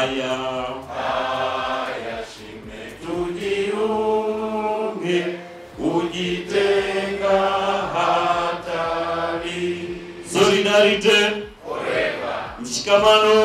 haya haya shime tujiunge kujitenga hatari solidarite mshikamano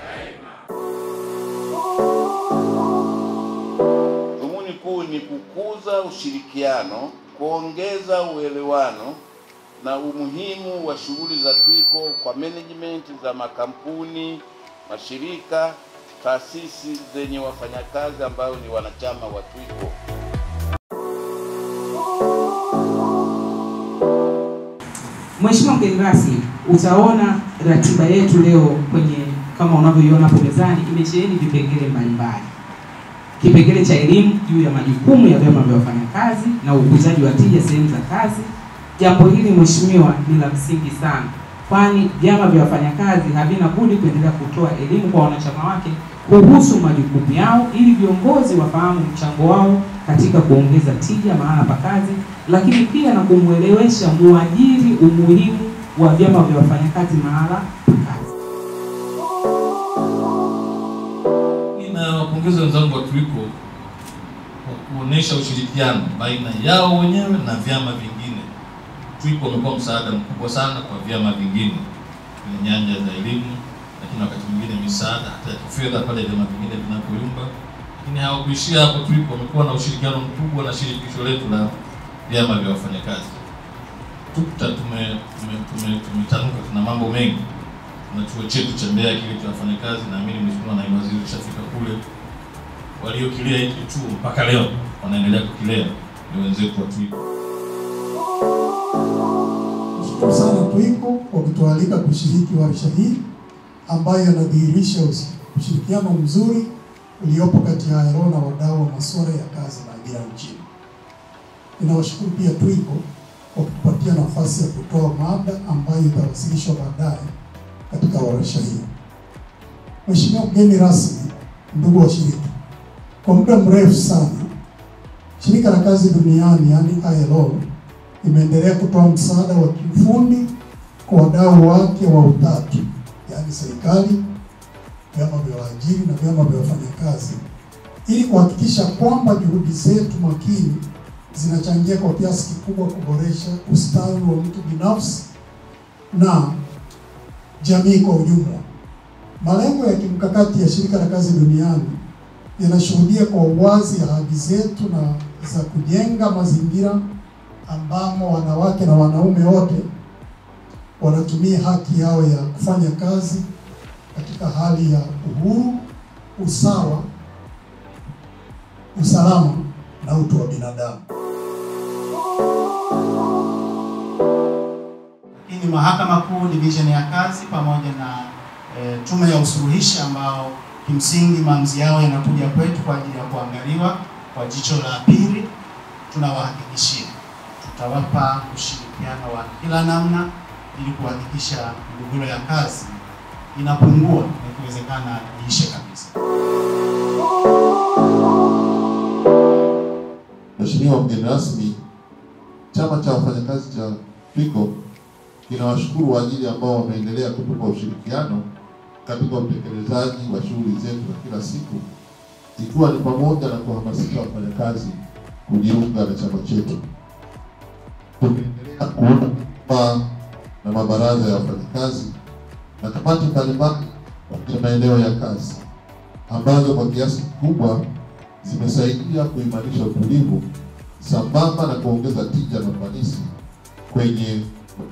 Dhumuni kuu ni kukuza ushirikiano, kuongeza uelewano na umuhimu wa shughuli za TWICO kwa management za makampuni, mashirika, taasisi zenye wafanyakazi ambao ni wanachama wa TWICO. Mheshimiwa mgeni rasmi, utaona ratiba yetu leo kwenye kama unavyoiona hapo mezani imesheheni vipengele mbalimbali. Kipengele cha elimu juu ya majukumu ya vyama vya wafanyakazi na ukuzaji wa tija sehemu za kazi. Jambo hili mheshimiwa, ni la msingi sana, kwani vyama vya wafanyakazi havina budi kuendelea kutoa elimu kwa wanachama wake kuhusu majukumu yao ili viongozi wafahamu mchango wao katika kuongeza tija mahala pa kazi, lakini pia na kumwelewesha muajiri umuhimu wa vyama vya wafanyakazi mahala pa kazi. Ninawapongeza wenzangu wa TWICO kwa kuonesha ushirikiano baina yao wenyewe na vyama vingine. TWICO wamekuwa msaada mkubwa sana kwa vyama vingine kwenye nyanja za elimu, lakini wakati mwingine misaada hata ya kifedha pale vyama vingine vinapoyumba. Lakini hawakuishia hapo, TWICO wamekuwa na ushirikiano mkubwa na shirikisho letu la vyama vya wafanyakazi. TUCTA tume tume- tume- tumetanuka, tuna mambo mengi na chuo chetu cha Mbeya kile cha wafanyakazi, naamini mheshimiwa naibu waziri ushafika kule. Waliokilea hiki chuo mpaka leo wanaendelea kukilea ni wenzetu wa TWICO. Shukuru sana TWICO kwa kutualika kushiriki warsha hii ambayo inadhihirisha usi- ushirikiano mzuri uliopo kati ya AERO na wadau wa masuala ya kazi na ajira nchini. Ninawashukuru pia TWICO kwa kutupatia nafasi ya kutoa mada ambayo itawasilishwa baadaye katika warsha hii. Mheshimiwa mgeni rasmi, ndugu washiriki, kwa muda mrefu sana shirika la kazi duniani yaani ILO imeendelea kutoa msaada wa kiufundi kwa wadau wake wa utatu, yaani serikali, vyama vya waajiri na vyama vya wafanyakazi, ili kuhakikisha kwamba juhudi zetu makini zinachangia kwa kiasi kikubwa kuboresha ustawi wa mtu binafsi na jamii kwa ujumla. Malengo ya kimkakati ya shirika la kazi duniani yanashuhudia kwa uwazi ahadi zetu na za kujenga mazingira ambamo wanawake na wanaume wote wanatumia haki yao ya kufanya kazi katika hali ya uhuru, usawa, usalama na utu wa binadamu. Lakini Mahakama Kuu Division ya Kazi pamoja na e, Tume ya Usuluhishi ambao kimsingi maamuzi yao yanakuja kwetu kwa ajili ya kuangaliwa kwa jicho la pili, tunawahakikishia tutawapa ushirikiano wa kila namna ili kuhakikisha migogoro ya kazi inapungua na ikiwezekana iishe kabisa. Mheshimiwa mgeni rasmi, chama cha wafanyakazi cha TWICO kinawashukuru waajiri ambao wameendelea kutupa ushirikiano katika utekelezaji wa shughuli zetu za kila siku, ikiwa ni pamoja na kuhamasisha wafanyakazi kujiunga na chama chetu. Tumeendelea kuunda vyama na mabaraza ya wafanyakazi na kamati mbalimbali katika maeneo ya kazi ambazo kwa kiasi kikubwa zimesaidia kuimarisha utulivu sambamba na kuongeza tija na ufanisi kwenye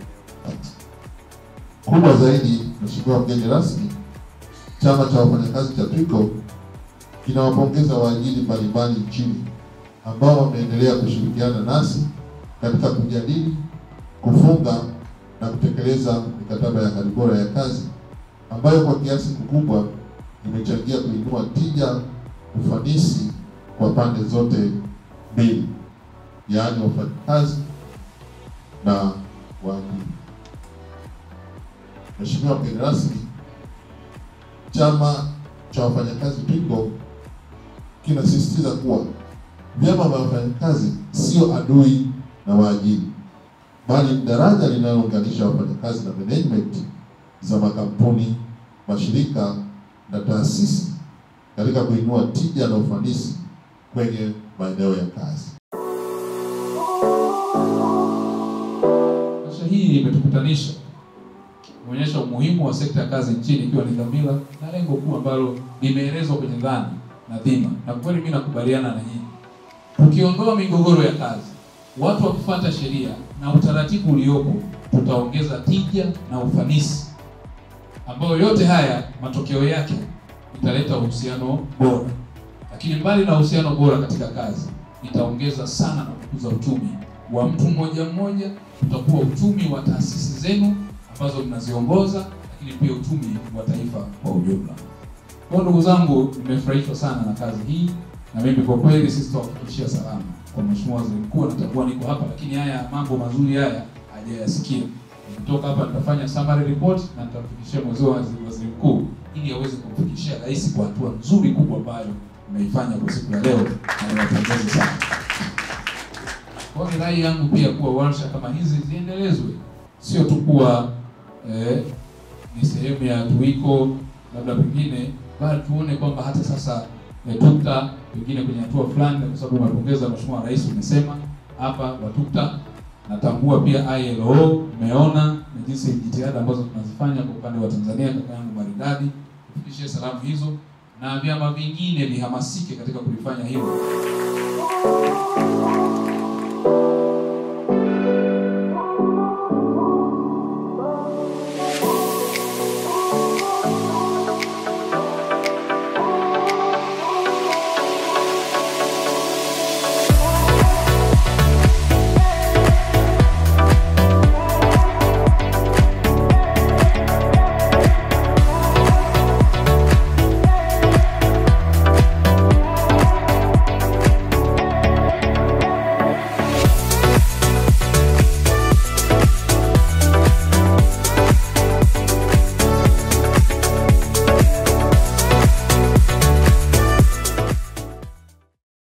kubwa zaidi. Mheshimiwa mgeni rasmi, chama cha wafanyakazi cha TWICO kinawapongeza waajiri mbalimbali nchini ambao wameendelea kushirikiana nasi katika kujadili, kufunga na kutekeleza mikataba ya hali bora ya kazi ambayo kwa kiasi kikubwa imechangia kuinua tija, ufanisi kwa pande zote mbili, yaani wafanyakazi na waajiri. Mheshimiwa mgeni rasmi, chama cha wafanyakazi TWICO kinasisitiza kuwa vyama vya wafanyakazi sio adui na waajiri, bali ni daraja linalounganisha wafanyakazi na management za makampuni, mashirika na taasisi katika kuinua tija na ufanisi kwenye maeneo ya kazi. Tamasha hii imetukutanisha kuonyesha umuhimu wa sekta ya kazi nchini, ikiwa ni dhamira na lengo kuu ambalo limeelezwa kwenye dhana na dhima, na kweli mimi nakubaliana na nyinyi. Tukiondoa migogoro ya kazi, watu wakifuata sheria na utaratibu uliopo, tutaongeza tija na ufanisi, ambayo yote haya matokeo yake italeta uhusiano bora. Lakini mbali na uhusiano bora katika kazi, itaongeza sana na kukuza uchumi wa mtu mmoja mmoja, utakuwa uchumi wa taasisi zenu ambazo mnaziongoza, lakini pia uchumi wa taifa kwa ujumla. Kwa ndugu zangu, nimefurahishwa sana na kazi hii, na mimi kwa kweli sisi tutawafikishia salamu kwa Mheshimiwa Waziri Mkuu. Natambua niko hapa, lakini haya mambo mazuri haya hajayasikia. Nikitoka hapa nitafanya summary report na nitamfikishia Mheshimiwa Waziri Waziri Mkuu ili aweze kumfikishia rais kwa hatua nzuri kubwa ambayo mmeifanya kwa siku ya leo, na niwapongeze sana. Kwa hiyo ni rai yangu pia kuwa warsha kama hizi ziendelezwe, sio tu kuwa eh, ni sehemu ya tuiko labda pengine, bali tuone kwamba hata sasa eh, TUCTA pengine kwenye hatua fulani, kwa sababu umepongeza Mheshimiwa Rais, umesema hapa wa TUCTA. Natambua pia ILO, umeona na jinsi jitihada ambazo tunazifanya kwa upande wa Tanzania, kaka yangu maridadi, tufikishie salamu hizo na vyama vingine vihamasike katika kulifanya hilo.